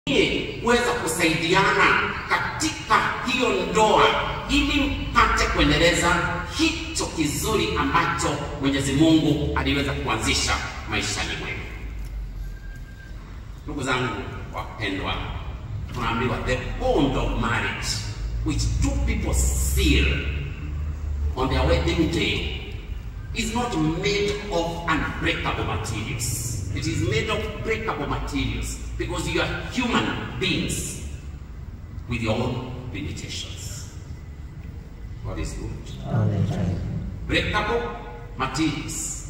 kuweza kusaidiana katika hiyo ndoa ili mpate kuendeleza hicho kizuri ambacho Mwenyezi Mungu aliweza kuanzisha maishani mwenu. Ndugu zangu wapendwa, tunaambiwa the bond of marriage which two people seal on their wedding day is not made of unbreakable materials. It is made of breakable materials because you are human beings with your own limitations. God is good. all the time. Breakable materials.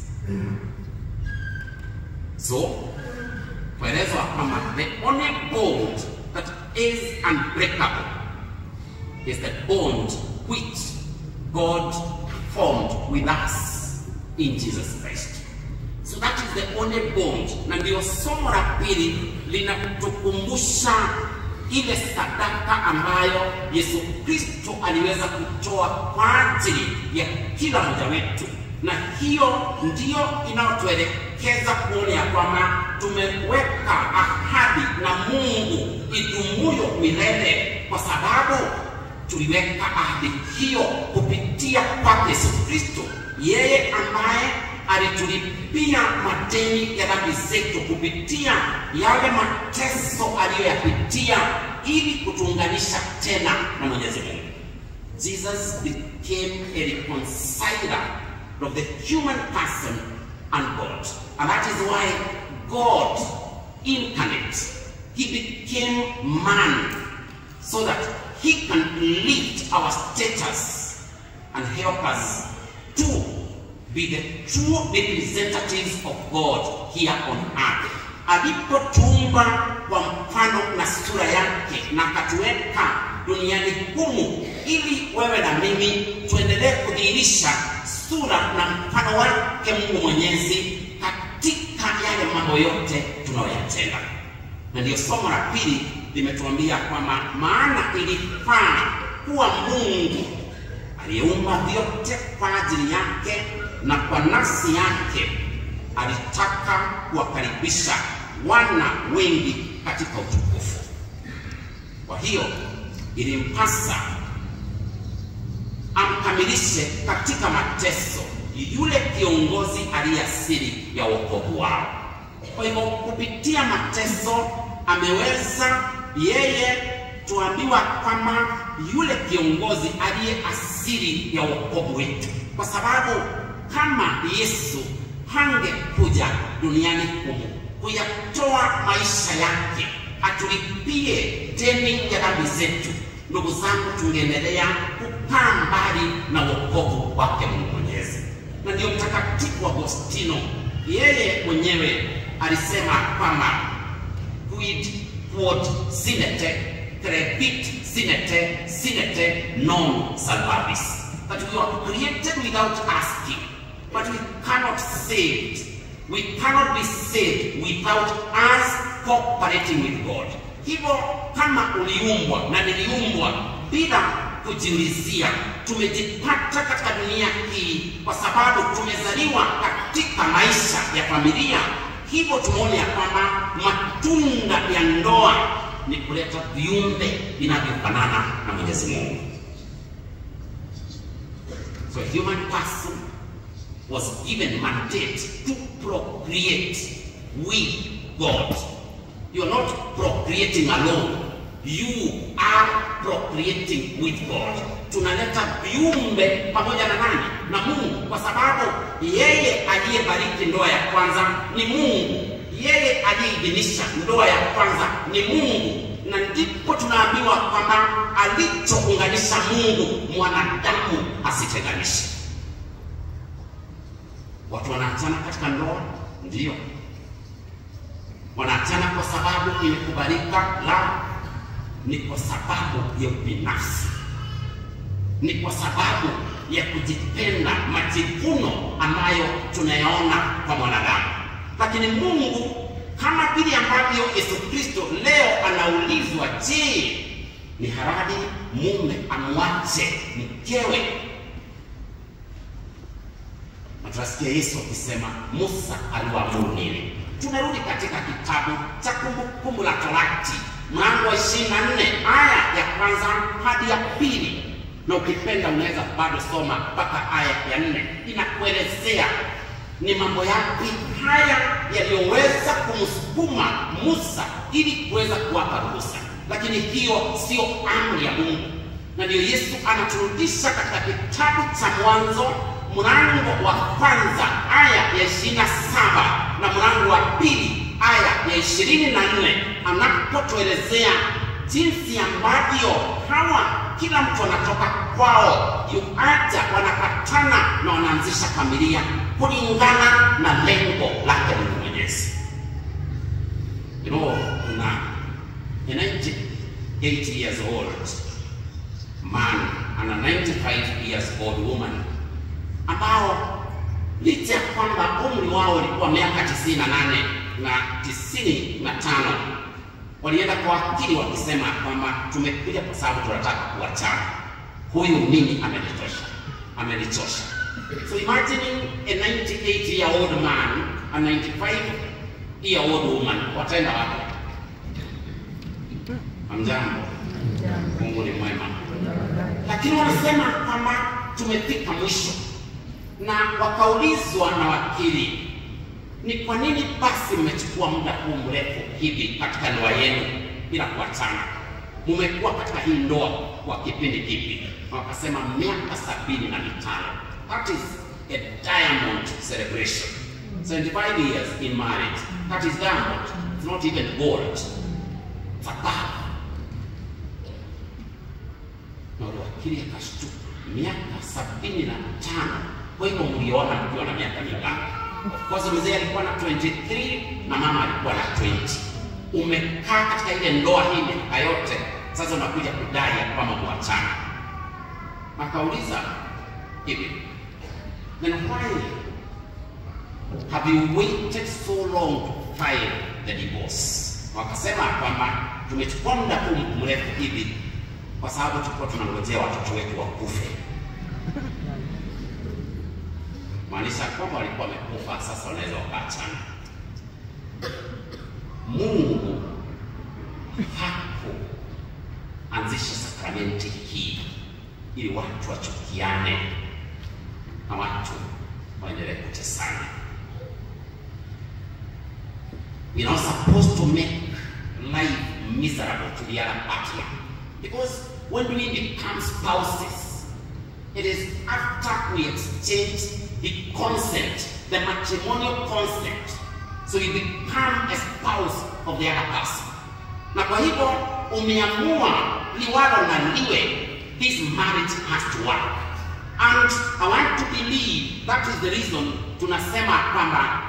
So, kuelezwa kwamba the only bond that is unbreakable is the bond which God formed with us in Jesus Christ. So that is the only bond, na ndio somo la pili linatukumbusha ile sadaka ambayo Yesu Kristo aliweza kutoa kwa ajili ya kila mmoja wetu, na hiyo ndiyo inayotuelekeza kuona ya kwamba tumeweka ahadi na Mungu idumuyo milele, kwa sababu tuliweka ahadi hiyo kupitia kwake Yesu Kristo, yeye ambaye alitulipia madeni ya dhambi zetu kupitia yale mateso aliyoyapitia ili kutuunganisha tena na Mwenyezi Mungu. Jesus became a reconciler of the human person and God. And that is why God incarnate, he became man so that he can lift our status and help us to be the true representatives of God here on earth. Alipotuumba kwa mfano na sura yake na akatuweka duniani humu ili wewe na mimi tuendelee kudhihirisha sura na mfano wake Mungu Mwenyezi katika yale mambo yote tunayoyatenda. Na ndiyo somo la pili limetuambia kwamba maana ilifaa kuwa Mungu aliyeumba vyote kwa ajili yake na kwa nafsi yake alitaka kuwakaribisha wana wengi katika utukufu. Kwa hiyo ilimpasa amkamilishe katika mateso yule kiongozi aliye asili ya wokovu wao. Kwa hivyo kupitia mateso ameweza yeye, tuambiwa kwamba yule kiongozi aliye asili ya wokovu wetu, kwa sababu kama Yesu hangekuja duniani humu kuyatoa maisha yake atulipie deni ya dhambi zetu, ndugu zangu, tungeendelea kukaa mbali na wokovu wake Mungu Mwenyezi. Na ndiyo Mtakatifu Agostino yeye mwenyewe alisema kwamba quid quod sinete crevit sinete sinete non salvavis that we were created without asking but we cannot save it. We cannot be saved without us cooperating with God. Hivyo kama uliumbwa na niliumbwa bila kujiulizia, tumejipata katika dunia hii kwa sababu tumezaliwa katika maisha ya familia. Hivyo tumeona ya kwamba matunda ya ndoa ni kuleta viumbe vinavyofanana na Mwenyezi Mungu. So a human person was given mandate to procreate with God. You are not procreating alone. You are procreating with God. Tunaleta viumbe pamoja na nani? Na Mungu, kwa sababu yeye aliyebariki ndoa ya kwanza ni Mungu. Yeye aliyeidhinisha ndoa ya kwanza ni Mungu, na ndipo tunaambiwa kwamba alichounganisha Mungu mwanadamu asitenganishe. Watu wanaachana katika ndoa, ndiyo wanaachana kwa sababu imekubalika? La, ni kwa sababu ya ubinafsi, ni kwa sababu ya kujipenda, majivuno ambayo tunayaona kwa mwanadamu. Lakini Mungu kama vile ambavyo Yesu Kristo leo anaulizwa, je, ni halali mume amwache mkewe na tunasikia Yesu akisema Musa aliwaamuru nini? Tunarudi katika kitabu cha Kumbukumbu la Torati mlango wa ishirini na nne aya ya kwanza hadi ya pili, na ukipenda unaweza bado soma mpaka aya ya nne. Inakuelezea ni mambo yapi haya yaliyoweza kumsukuma Musa ili kuweza kuwapa ruhusa, lakini hiyo sio amri ya Mungu, na ndiyo Yesu anaturudisha katika kitabu cha Mwanzo mlango wa kwanza aya ya ishirini na saba na mlango wa pili aya ya ishirini na nne anapotuelezea jinsi ambavyo hawa kila mtu anatoka kwao yuaja wanapatana na wanaanzisha familia kulingana na lengo lake Mungu Mwenyezi. You know, kuna a 98 years old man and a 95 years old woman ambao licha ya kwamba umri wao ulikuwa miaka 98 na 95 walienda kwa wakili wakisema kwamba tumekuja kwa sababu tunataka kuachana, huyu mimi amenitosha, amenichosha. So imagining a 98 year old man, a 95 year old woman, wataenda wapi? Amjambo, Mungu ni mwema, lakini wanasema kwamba tumefika mwisho, na wakaulizwa na wakili ni kwa nini basi mmechukua muda huu mrefu hivi katika ndoa yenu bila kuachana? Mmekuwa katika hii ndoa kwa kipindi kipi? Wakasema miaka sabini na mitano. That is a diamond celebration. 75 years in marriage. That is diamond. It's not even gold. It's a pearl. Na wale wakili akashtuka, miaka sabini na tano. Kwa hivyo mliona mkiwa na miaka mingapi? Of course mzee alikuwa na 23 na mama alikuwa na 20. Umekaa katika ile ndoa hii miaka yote, sasa unakuja kudai ya kwamba kuachana. Akauliza hivi, then why have you waited so long to file the divorce? Wakasema kwamba tumechukua muda huu mrefu hivi kwa sababu tulikuwa tunangojea watoto wetu wakufe maanisha kwamba walikuwa wamekufa, sasa wanaweza wakaachana. Mungu hakuanzisha sakramenti hii ili watu wachukiane na watu waendelee kutesana. We are not supposed to make life miserable to the other partner because when we become spouses it is after we exchange the consent, the matrimonial consent. So you become a spouse of the other person. Na kwa hivyo umeamua liwalo na liwe, this marriage has to work. And I want to believe that is the reason tunasema kwamba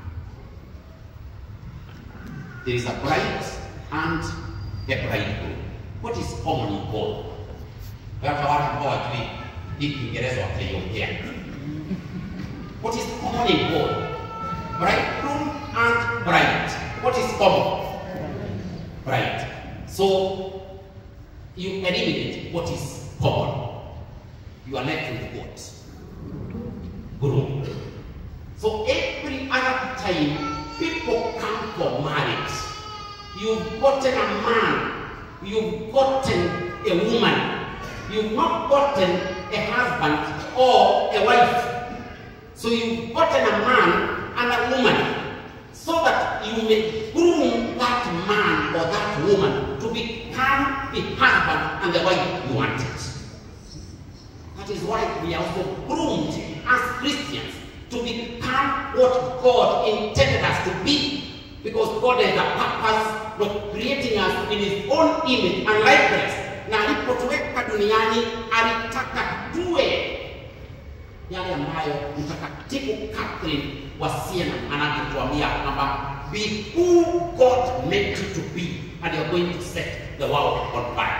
there is a bride and a bridegroom. What is common in both? Hata wale ambao wajui hii Kiingereza wataiongea. What is common in both? Bridegroom and bride. What is common? Bride. So you eliminate what is common. You are left with what? Groom. So every other time people come for marriage, you've gotten a man, you've gotten a woman, you've not gotten a husband or a wife. So you've gotten a man and a woman so that you may groom that man or that woman to become the husband and the wife you wanted. That is why we are also groomed as Christians to become what God intended us to be. Because God has a purpose of creating us in His own image and likeness. Na alipotuweka duniani alitaka tuwe yale ambayo mtakatifu Catherine wa Siena anavyotuambia kwamba be who God meant you to be and you're going to set the world on fire.